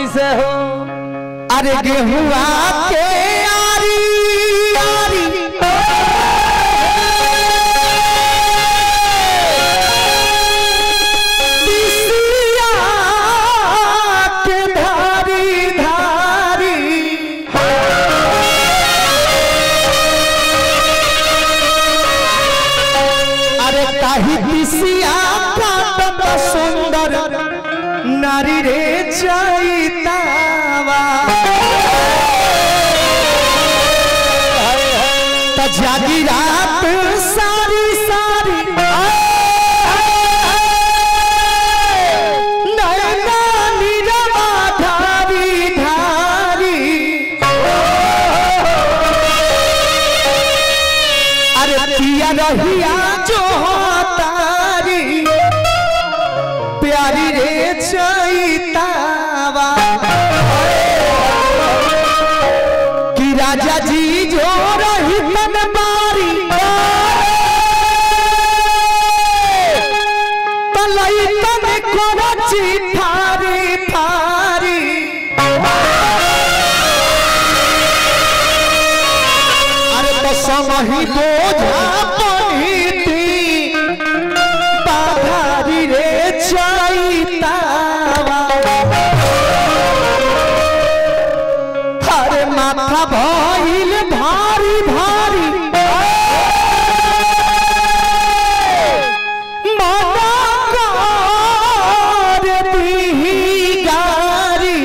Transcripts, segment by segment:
कैसे हो अरे गेहुआ के आरी आरी बिसिया के धारी धारी अरे ताही बिसिया काटत सुंदर नारी रे चैतावा त जागी रात सारी सारी नैना नीरवा धारी धारी अरे पिया रहिया जो तारी प्यारी रे चैतावा कि राजा जी जो रही मन मारी तलई तन कोची फारी फारी अरे तो समही बोझा पहिती बाधारी रे चैतावा अरे माथा भइल भारी भारी मना कर दीही गारी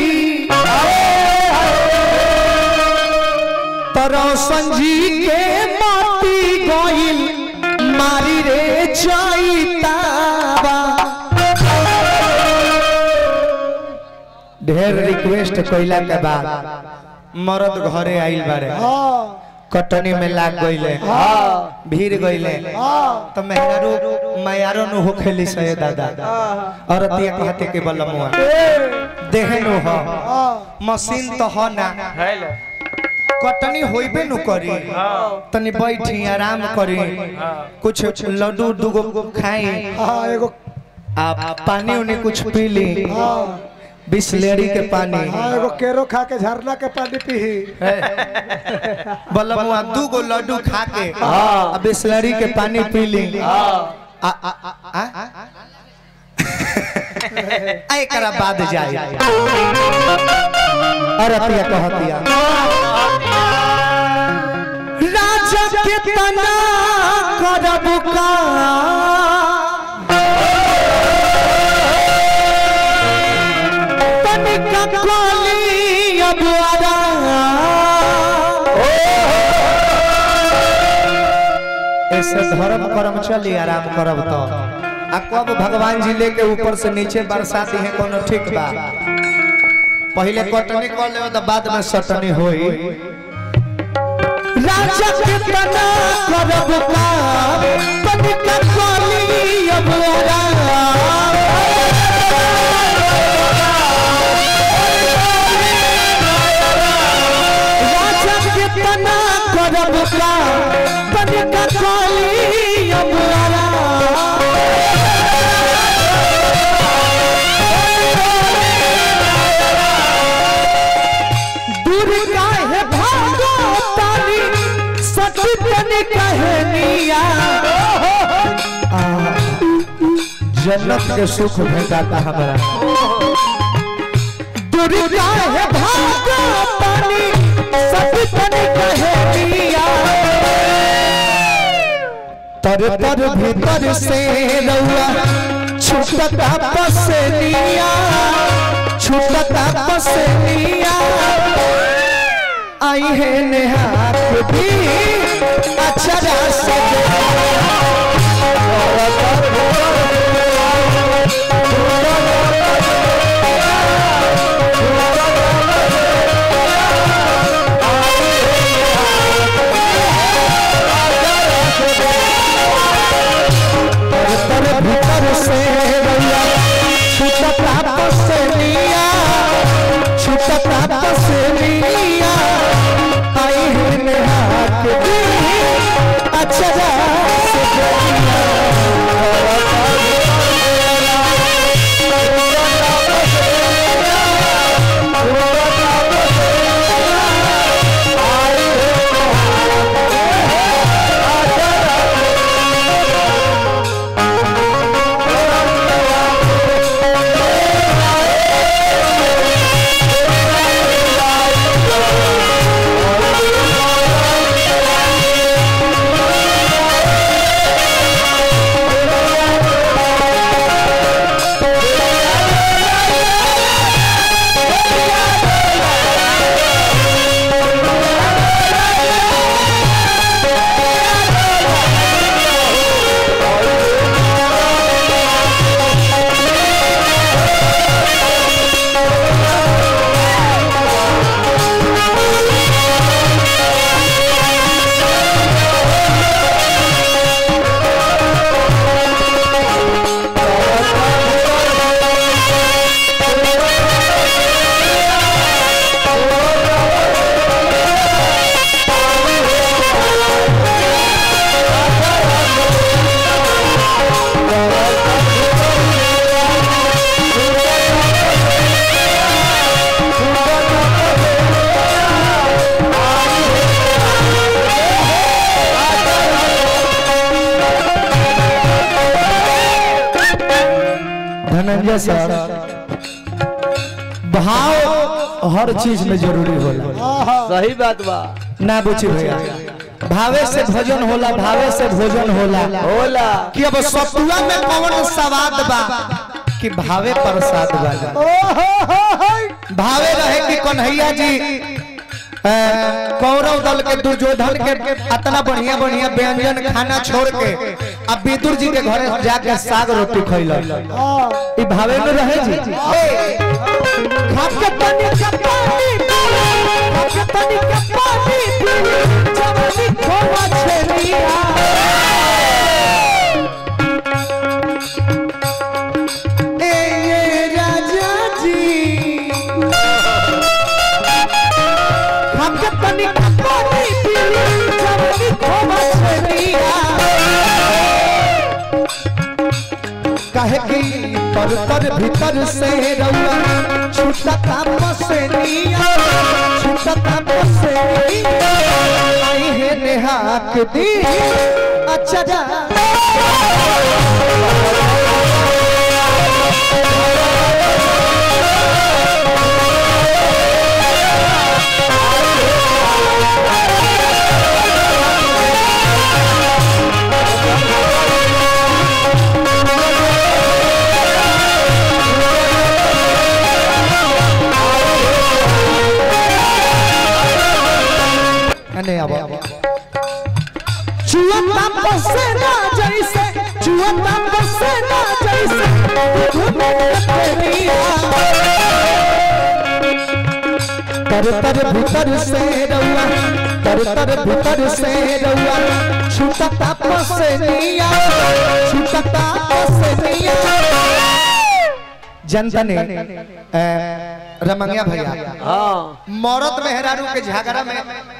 तरौसन जी के माटी गइल मारी रे चैतावा ढेर रिक्वेस्ट कइला के बाद मरद घरे आइल बारे कटनी में लाग गइले भीड़ गइले तो मेहरारू मयारो नु होखेली सहे दादा औरतिया कहते के बलमुआ देहे नु हो मशीन तो हो ना हेलो कटनी होइबे नु करी तनी बैठी आराम करी कुछ लड्डू दुगो खाई हाँ एगो आ पानी उनी कुछ पी ली बिस्लेरी के पानी हाँ एगो केरो खा के झरना के पानी पीही बलमुआ दू गो लड्डू खा के आ बिस्लरी के पानी पी ली आ आ आ आ आ एकरा बाद जाए अरे पिया कहतिया राजा के तना करब का तनिका काली अब ऐसे धर्म कर्म चली आराम करब तो आ कब भगवान जी लेके ऊपर से नीचे बरसाती है कोनो ठीक बा पहले कटनी कर ले तो बाद में सटनी होई राजा के तना करब का तनिका काली अब राजा के तना करब का तनिका काली अब दूर काहे भागो तानी सती तनी कहनिया जन्नत के सुख भेटाता हमरा दूर काहे भागो तानी सती तनी कहनिया तर तर भीतर से रउआ छुटता पसनिया छुटता पसनिया आई है नेहात भी अचरा सजे तर भीतर से रउआ छुटता पसनिया छुटता पसनिया आई है नेहात भी अचरा से धनंजय सर भाव हर चीज में जरूरी होला आहा सही बात बा ना बुझी भैया भावे से भोजन होला भावे से भोजन होला होला कि अब सतुआ में कौन स्वाद बा कि भावे प्रसाद बा ओहो हो हो भावे रहे कि कन्हैया जी अ, कौरव दल के दुर्योधन के इतना बढ़िया बढ़िया व्यंजन खाना छोड़ के अब विदुर जी के घरे जाके साग रोटी खैलन हाँ ई भावे में रहे जी खाके तनी के पानी पी, खाके तनी के पानी पी, जवानी खोवा छेलिया। ए ये राजा जी खाके तनी के पानी पी, जवानी खोवा छेलिया। कहे कि पर तर भीतर से रउआ छूटता मसनिया छूटता मसनिया आई है नेहाक दी अच्छा जा अने अब चुअता पसेना जैसे चुअता पसेना जैसे घुमे तेरिया तर तर भीतर से रउआ तर तर भीतर से रउआ छुटता पसेनिया छुटता पसेनिया जनता ने अ, रमंगिया भैया हाँ मरद मेहरारू के झगड़ा में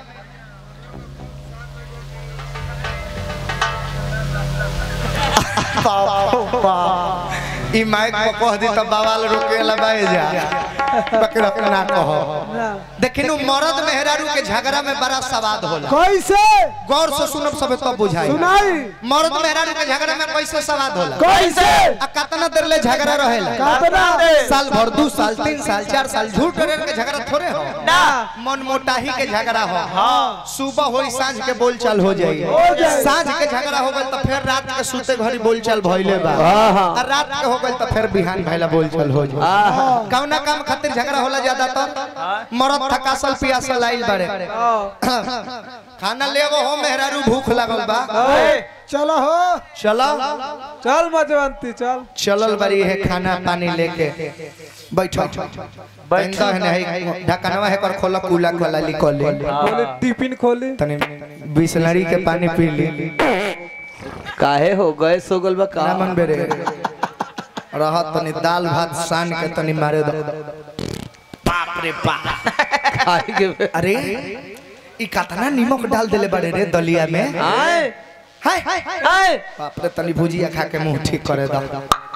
ई माइक को कह दी तब बवाल रुके लबाए जा बकरा ना कहो देखिन उ मरद मेहरारू के झगड़ा में बड़ा सवाद होला कैसे गौर से सुनब सब तब बुझाई सुनाई मरद मेहरारू के झगड़ा में कैसे सवाद होला कैसे आ कितना देर ले झगड़ा रहेला कातना साल भर दू साल तीन साल चार साल झूठ रेर के झगड़ा थोड़े हो ना मन मोटाही के झगड़ा हो सुबह होई साँझ के बोलचाल हो जाई जाई। साँझ के झगड़ा हो गल तो फिर रात के सुते घड़ी बोलचाल भइले बा हाँ, हाँ। और रात के हो गल तो फिर बिहान भइला बोलचाल हो जाई आहा। कौना काम खातिर झगड़ा होला ज्यादा तो मरद थकासल पियासल आइल बारे खाना लेवो हो मेहरारू भूख लागल बा चलो हो चलो चल मजवंती चल चलल बड़ी है खाना पानी लेके बैठो बैठो है नहीं ढकनवा है कर खोला कूला खोला लिखल खोली टिफिन खोली तनी बिसलरी के पानी पी ली काहे हो गए सो गल बा का ना मन बेरे रहत तनी दाल भात सान के तनी मारे दो बाप रे बाप खाए के अरे ई कतना नमक डाल देले बड़े रे दलिया में आए हाय आए बाप रे तनी भुजिया खा के मुंह ठीक करे दो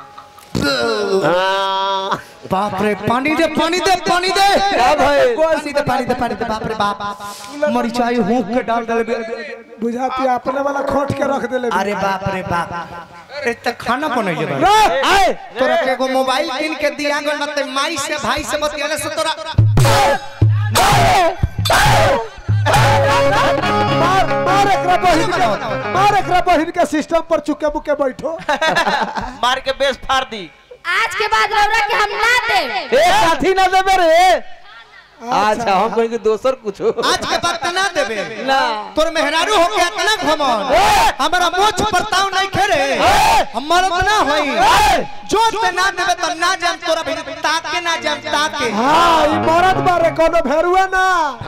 हाँ। बाप रे पानी दे पानी दे पानी दे क्या भइल? पानी दे पानी दे पानी दे बाप रे बाप मरिचाई हुक के डाल देले बुझाती अपने वाला खोट के रख देले अरे बाप रे बाप ए त खाना बनैले बा रे, आए तोरा के एगो मोबाइल किन के दिया गल न ते माई से भाई से बतियाले से तोरा मार मार एकरा बहिन के मार एकरा बहिन के सिस्टम पर चुके बुके बैठो मार के बेस फाड़ दी आज के बाद रौरा के हम ना दे ए साथी ना देबे रे अच्छा हम कहीं के दोसर कुछ आज के बाद त ना देबे ना तोर मेहरारू हो के इतना घमन हमरा मोछ परताव नहीं खेरे हमर त ना होई जो ते ना देबे त ना जान तोरा भी ताके ना जान ताके हाँ ई मरद बारे कोनो भेरुआ ना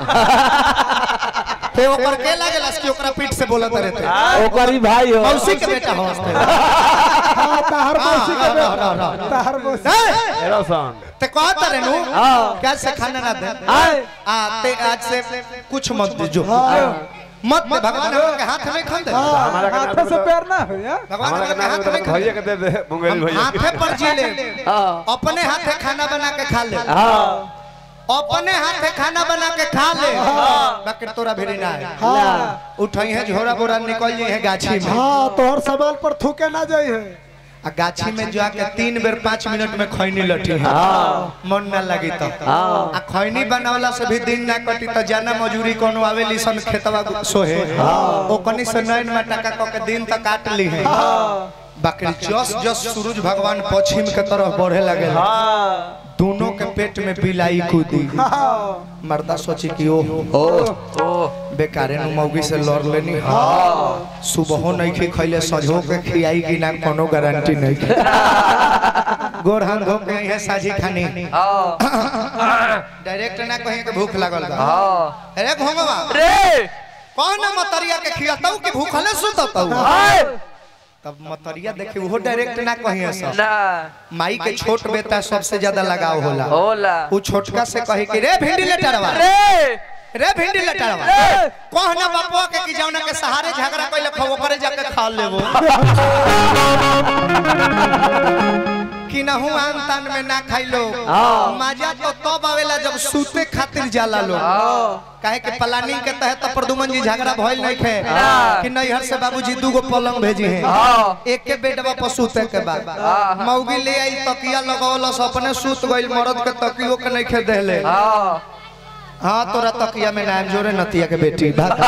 ते ओकर के लागेला कि ओकरा पीठ से बोलत रहते ओकरी भाई हो मौसी के बेटा हो हंसते हाँ तहर मौसी के हाँ, बेटा हाँ, हाँ, हाँ। तहर मौसी एरोसन ते कहत रहे नु हाँ। क्या से खाना ना दे आए आ ते आज से कुछ मत दीजो मत दे भगवान हमरा के हाथ में खन दे हाँ, हाथ से पैर ना हो या भगवान हमरा के हाथ में खन भैया के दे दे मुंगेरी हम भैया हाथे पर जी ले हाँ अपने हाथे खाना बना के खा ले हाँ अपने हाथे खाना बना के खा ले बाकी तोरा भेड़ी ना है हाँ उठई है झोरा बोरा निकल जाई है गाछी में हाँ तोहर सामान पर थूके ना जाई है आ गाछी में जाके तीन बेर पाँच मिनट में खैनी लठी है मन ना लगी तो आ खैनी बनावला से भी दिन ना कटी तो जाना मजूरी कोनो आवेली सन खेतवा सोहे ओ कनी से नैन में टका क के दिन तक काट ली है बाकी जस जस सूरज भगवान पश्चिम के तरफ बढ़े लगे दोनों के पेट में बिलाई कूदी मर्दा सोची कि ओ बेकारे नु मौगी से लड़ लेनी सुबहो नहीं खी खैले सजो के खियाई की ना कोनो गारंटी नहीं गोर हाथ धो के है साजी खानी डायरेक्ट ना कहीं के भूख लागल बा अरे घोंगवा रे कौन ना मतरिया के खियातौ कि भूखले सुततौ तब मतरिया देखी वो डायरेक्ट ना कहीं ऐसा ना माई के छोट बेटा सबसे ज्यादा लगाव होला होला वो छोटका से कहे कि रे भिंडी लेटरवा रे रे भिंडी लटावा कहना बापुआ के कि जौना के सहारे झगड़ा कइले खो करे जाके खा लेबो कि नहु आन तान में ना खाइलो मजा तो तब आवेला जब सूते खातिर जाला लो काहे कि प्लानिंग के तहत तो प्रदुमन जी झगड़ा भइल नहीं खे कि नैहर से बाबूजी दूगो पलंग भेजी हैं एक के बेडवा पर सूते के बाद मौगी ले आई तकिया लगावलस अपने सूत गइल मरद के तकियो के नहीं खे देले हाँ तोरा तकिया में नाम जोरे नतिया के बेटी भाग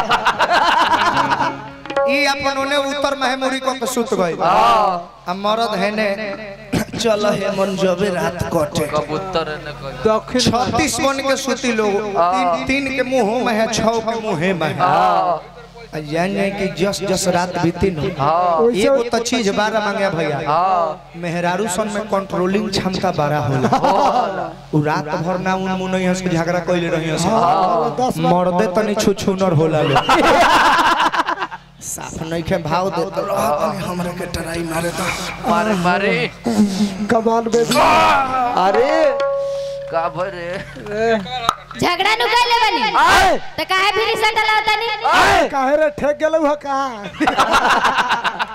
ई अपन ओने उत्तर महमुरी को के सुत गई आ मरद है ने चल हे मन जबे रात कटे कबूतर ने कह दक्षिण छत्तीस मन के सुती लोग तीन, तीन के मुंह में है छह के मुंह में है आ जान जाए कि जस जस रात बीती न एगो तो चीज बारह मांगे भैया मेहरारू सन में कंट्रोलिंग क्षमता बड़ा होला उ रात भर ना उन मुनई हंस के झगड़ा कइले रही हंस मर्दे तनी छुछुनर होला लो साफ नहीं के भाव दे तो हमरे के टराई मारे तो मारे मारे कमान बेबी अरे का भरे झगड़ा नु कैले बनी त काहे फिर सटल होतनी काहे रे ठेक गेलौ ह कहाँ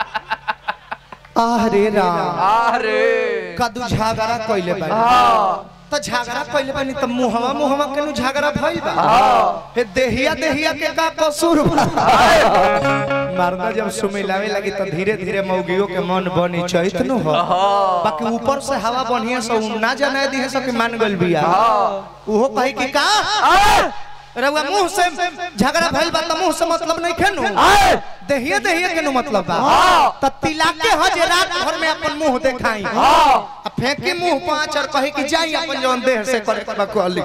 अरे राम अरे कदू झगड़ा कइले बानी त झगड़ा कइले बानी त मुहवा मुहवा केनु झगड़ा भइल बा हे देहिया देहिया के का कसूर बा मर्दा जब सुमिलावे लगी त धीरे धीरे मौगियों के मन बनी चैत न हो बाकी ऊपर से हवा बढ़िया से उ ना जाने दी है सब कि मान गइल बिया उहो कही कि का रउआ मुंह से झगड़ा भइल बा त मुंह से मतलब नहीं खेनु देहिए देहिए केनु मतलब बा त तिलाके ह जे रात भर में अपन मुंह देखाई आ फेंकी मुंह पांच और कही कि जाई अपन जवन देह से करे के बा कहली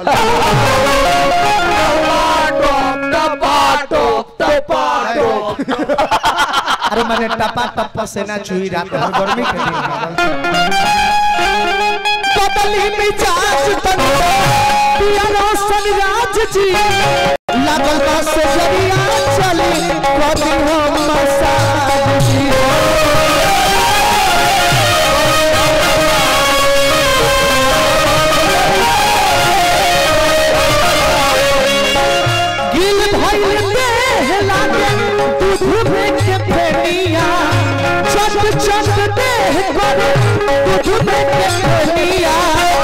अरे मैंने टपा टप्पा से ना चुई रात भर गर्मी के दिन बदली मिजाज तन पियानो सनराज जी लागल बा से जरिया चली कभी हम मसाज जी गिल भइल देह लागे दूध में के फेनिया चट चट देह करे दूध में के फेनिया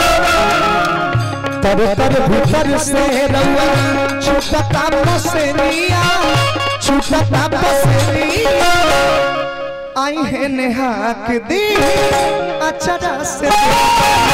तर तर भीतर से रउआ छुटता पसनिया छुटता पसनिया आई है नेहाक दी अचरा से